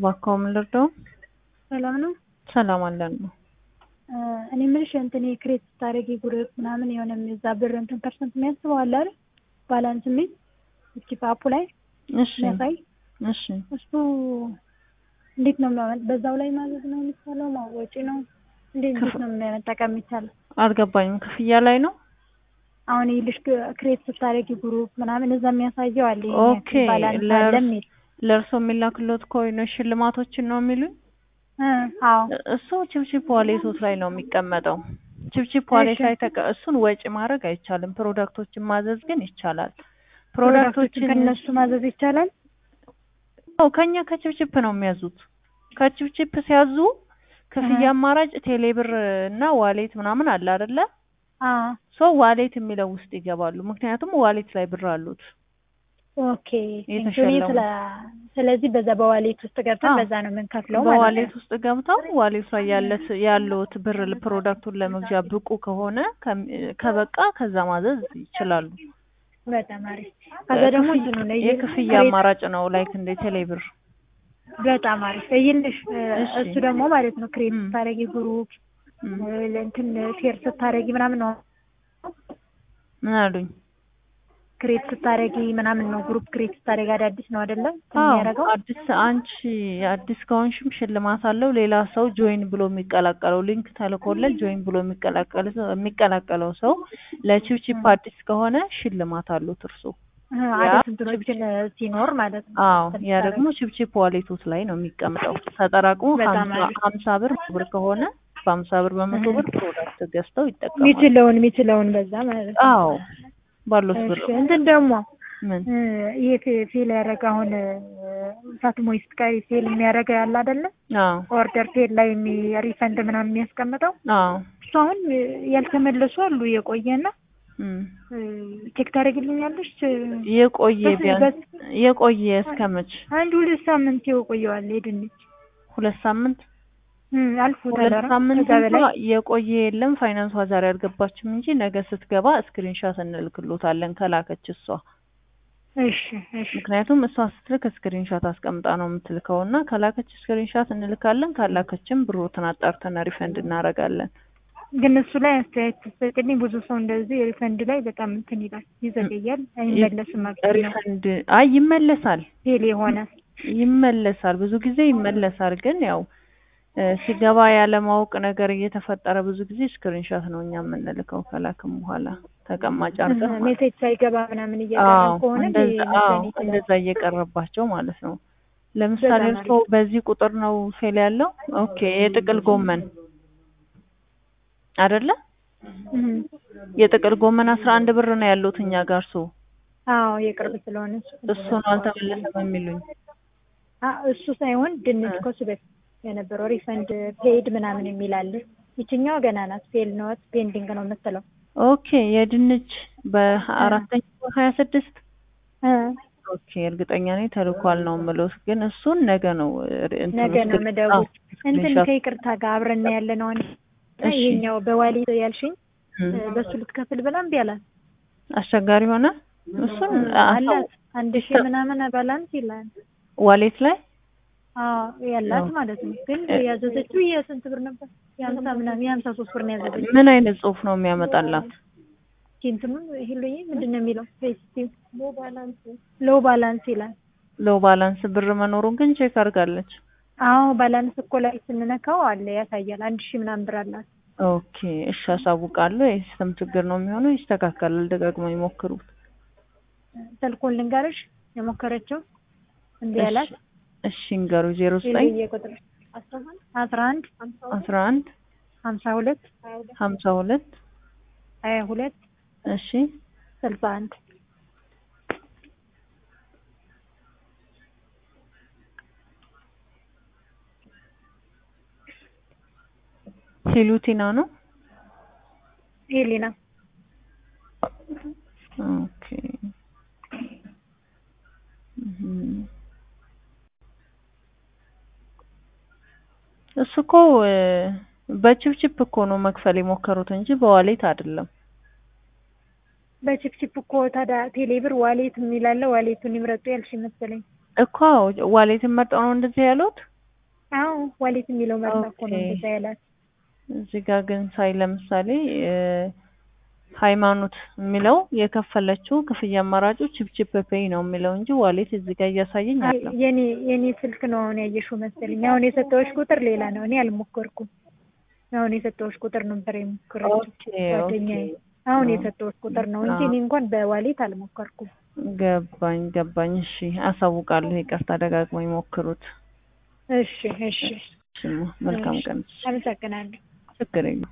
እባክዎ ምን ልርዳው? ሰላም ነው። ሰላም አለን ነው። እኔ የምልሽ እንትን ክሬት ስታደርጊ ግሩፕ ምናምን የሆነ እዛ ብር እንትን ፐርሰንት የሚያስበው አለ አይደል? ባላንስ የሚል እስኪ ፓፑ ላይ እሺ የሚያሳይ እሺ እሱ እንዴት ነው የሚያመ- በዛው ላይ ማዘዝ ነው የሚቻለው? ማወጪ ነው እንዴት እንዴት ነው መጠቀም የሚቻለው? አልገባኝም። ክፍያ ላይ ነው? አሁን ይልሽ ክሬት ስታደርጊ ግሩፕ ምናምን እዛ የሚያሳየው አለ ይሄን ኦኬ ያክል ባላንስ ለእርስ- አለ የሚል ለእርስዎ የሚላክሎት ኮይኖች ሽልማቶችን ነው የሚሉኝ? እ አዎ እሱ ችፕቺፕ ዋሌቶት ላይ ነው የሚቀመጠው። ችፕቺፕ ዋሌት እሺ። ላይ ተቀ እሱን ወጪ ማድረግ አይቻልም። ፕሮዳክቶችን ማዘዝ ግን ይቻላል። ፕሮዳክቶችን ፕሮዳክቶችን ከእነሱ ማዘዝ ይቻላል? አዎ ከኛ ከችፕቺፕ ነው የሚያዙት። ከችፕቺፕ ሲያዙ ክፍያ አማራጭ ቴሌብር እና ዋሌት ምናምን አለ አይደለ? አዎ ሶ ዋሌት የሚለው ውስጥ ይገባሉ። ምክንያቱም ዋሌት ላይ ብር አሉት። ኦኬ ቴንኪው። እኔ የተሸለሙ ስለ ስለዚህ በዛ በዋሌት ውስጥ ገብተን አዎ። በዛ ነው የምንከፍለው ማለት በዋሌት ነው። ውስጥ ገብተው ዋሌት ላይ ያለት ያለውት ብር ፕሮዳክቱን ለመግዣ ብቁ ከሆነ ከም- ከበቃ ከዛ ማዘዝ ይችላሉ። በጣም አሪፍ። ከዛ ደግሞ ክፍያ- እንትኑ ነው የክፍያ ክሬት- አማራጭ ነው ላይክ እንደ ቴሌብር። በጣም አሪፍ ይልሽ እሺ። እሱ ደግሞ ማለት ነው ክሬት ም። ስታደርጊ ግሩፕ ም። እንትን ሼር ስታደርጊ ምናምን ነው ምን አሉኝ? ክሬት ስታደርጊ ምናምን ነው ግሩፕ ክሬት ስታደርጊ አዳዲስ ነው አይደለ አዎ የሚያደርገው? አዲስ አንቺ አዲስ ከሆንሽም ሽልማት አለው። ሌላ ሰው ጆይን ብሎ የሚቀላቀለው ሊንክ ተልኮለት ጆይን ብሎ የሚቀላቀል የሚቀላቀለው ሰው ለቺፕቺፕ አዲስ ከሆነ ሽልማት አሉት እርሱ። እ ያ አዲስ እንትኖችን ሲኖር ማለት ነው። አዎ እንትን ያ ስታደርጊ። ደግሞ ቺፕቺፕ ዋሌቶት ላይ ነው የሚቀምጠው። ተጠራቅሞ በጣም ሀምሳ አሪፍ። ሀምሳ ብር መቶ ብር ከሆነ በሀምሳ ብር በመቶ ብር ፕሮዳክት ገዝተው ይጠቀማሉ። የሚችለውን የሚችለውን በዛ ማለት ነው። አዎ ባሉት ብር እሺ እንትን ደግሞ ምን እ ይሄ ፌ- ፌል ያደረገ አሁን ሳትሞይ ስትቀሪ ፌል የሚያደርገ ያለ አይደለ? አዎ ኦርደር ፌል ላይ የሚ- ሪፈንድ ምናምን የሚያስቀምጠው አዎ እሱ አሁን ያልተመለሱ አሉ የቆየና እም። ቼክ ታደርግልኛለሽ? የቆየ በስ- ቢያንስ በስ- የቆየ እስከመች አንድ ሁለት ሳምንት የቆየዋል የድንች ሁለት ሳምንት እም፣ አልፎታል። ሁለት ኧረ ሳምንት ከዛ በላይ እንኳ የቆየ የለም። ፋይናንሷ ዛሬ አልገባችም እንጂ ነገ ስትገባ ስክሪንሻት እንልክሎታለን ከላከች እሷ። እሺ እሺ ምክንያቱም እሷ ስትልክ ስክሪንሻት አስቀምጣ ነው የምትልከው እና ከላከች ስክሪንሻት እንልካለን፣ ካላከችም ብሮትን አጣርተን ሪፈንድ እናደርጋለን። ግን እሱ ላይ አስተያየት ስትሰጥልኝ ብዙ ሰው እንደዚህ ሪፈንድ ላይ በጣም እንትን ይላል፣ ይዘገያል፣ አይመለስም። ማለት ነው ሪፈንድ አይ ይመለሳል ፌል የሆነ ይመለሳል ብዙ ጊዜ ይመለሳል። ግን ያው እ ሲገባ ያለማወቅ ነገር እየተፈጠረ ብዙ ጊዜ ስክሪንሾት ነው እኛ የምንልከው ከላክም በኋላ ተቀማጭ አድርገን ማለት ነው። ሜሴጅ ሳይገባ ምናምን እያደረግ አዎ ከሆነ እንደዛ ሊመሰል አዎ ይችላል። እንደዛ እየቀረባቸው ማለት ነው። ለምሳሌ በጣም እርስዎ በዚህ ቁጥር ነው ፌል ያለው። ኦኬ የጥቅል ጎመን አይደለ? እም። የጥቅል ጎመን አስራ አንድ ብር ነው ያሉት እኛ ጋር እርሶ አዎ የቅርብ ስለሆነ እሱ እሱ ነው አልተመለሰም የሚሉኝ። አ እሱ ሳይሆን ድንች ከሱ በፊት የነበረው ሪፈንድ ፔድ ምናምን የሚል አለ። ይችኛዋ ገና ናት፣ ፌል ኖት ፔንዲንግ ነው የምትለው። ኦኬ የድንች በአራተኛ ሀያ ስድስት እ ኦኬ እርግጠኛ ነኝ ተልኳል ነው የምለው። ግን እሱን ነገ ነው እንትን ነገ ነው ስክሪን- መደወል አዎ፣ እንትን ስክሪንሾት ከይቅርታ ጋር አብረን ያለ ነው። እሺ። ይሄኛው በዋሌት ያልሽኝ እም። እ በሱ ልትከፍል ብላ እምቢ አላት። አስቸጋሪ ሆነ። እሱን አላት አንድ ሺህ ምናምን ባላንስ ይላል። ዋሌት ላይ አዎ ያላት ነው። ማለት ነው። ግን ያዘዘችው የስንት ብር ነበር? የሀምሳ ምናምን የሀምሳ ሶስት ብር ነው ያዘዘችው። ምን አይነት ጽሁፍ ነው የሚያመጣላት? ኪንትኑ ሂሉዬ ምንድን ነው የሚለው? ፌስቲቭ ሎ ባላንስ ሎ ባላንስ ይላል። ሎ ባላንስ ብር መኖሩን ግን ቼክ አድርጋለች። አዎ ባላንስ እኮ ላይ ስንነካው አለ ያሳያል። አንድ ሺህ ምናምን ብር አላት። ኦኬ እሺ፣ አሳውቃለሁ። የሲስተም ችግር ነው የሚሆነው፣ ይስተካከላል። ደጋግመው ይሞክሩት። ስልኩን ልንገርሽ የሞከረችው እንዲህ ያላት እሺ እንገሩ ዜሮ ዘጠኝ ሂሉዬ ቁጥር አስራ አንድ አስራ አንድ ሀምሳ ሁለት ሀምሳ ሁለት ሀያ ሁለት እሺ ስልሳ አንድ ሂሉቲና ነው። ሄሊና ኦኬ እም። እሱ እኮ እ በቺፕቺፕ እኮ ነው መክፈል የሞከሩት እንጂ በዋሌት አይደለም። በቺፕቺፕ እኮ ታዲያ ቴሌብር ዋሌት የሚላለ ዋሌቱን ይምረጡ ያልሽ መሰለኝ። እኮ ዋሌትን መርጠው ነው እንደዚህ ያሉት። አዎ ዋሌት የሚለው መርሳ እኮ ነው ኦኬ። እንደዛ ያላት። እዚህ ጋር ግን ሳይ ለምሳሌ እ ሃይማኖት የሚለው የከፈለችው ክፍያ አማራጩ ቺፕቺፕ ፔይ ነው የሚለው እንጂ ዋሌት እዚህ ጋር እያሳየኝ አይ አለው። የኔ የኔ ስልክ ነው አሁን ያየሽው መሰለኝ። አሁን የሰጠሁሽ ቁጥር ሌላ ነው። እኔ አልሞከርኩም። አሁን የሰጠሁሽ ቁጥር ነበር የሞከረችው ኦኬ ጓደኛዬ። ኦኬ አሁን አ- የሰጠሁሽ ቁጥር ነው እንጂ አ- እኔ እንኳን በዋሌት አልሞከርኩም። ገባኝ ገባኝ። እሺ አሳውቃለሁ። ይቅርታ ደጋግሞ ይሞክሩት። እሺ እሺ እሺ መልካም እሺ። ቀን። አመሰግናለሁ። ችግር የለም።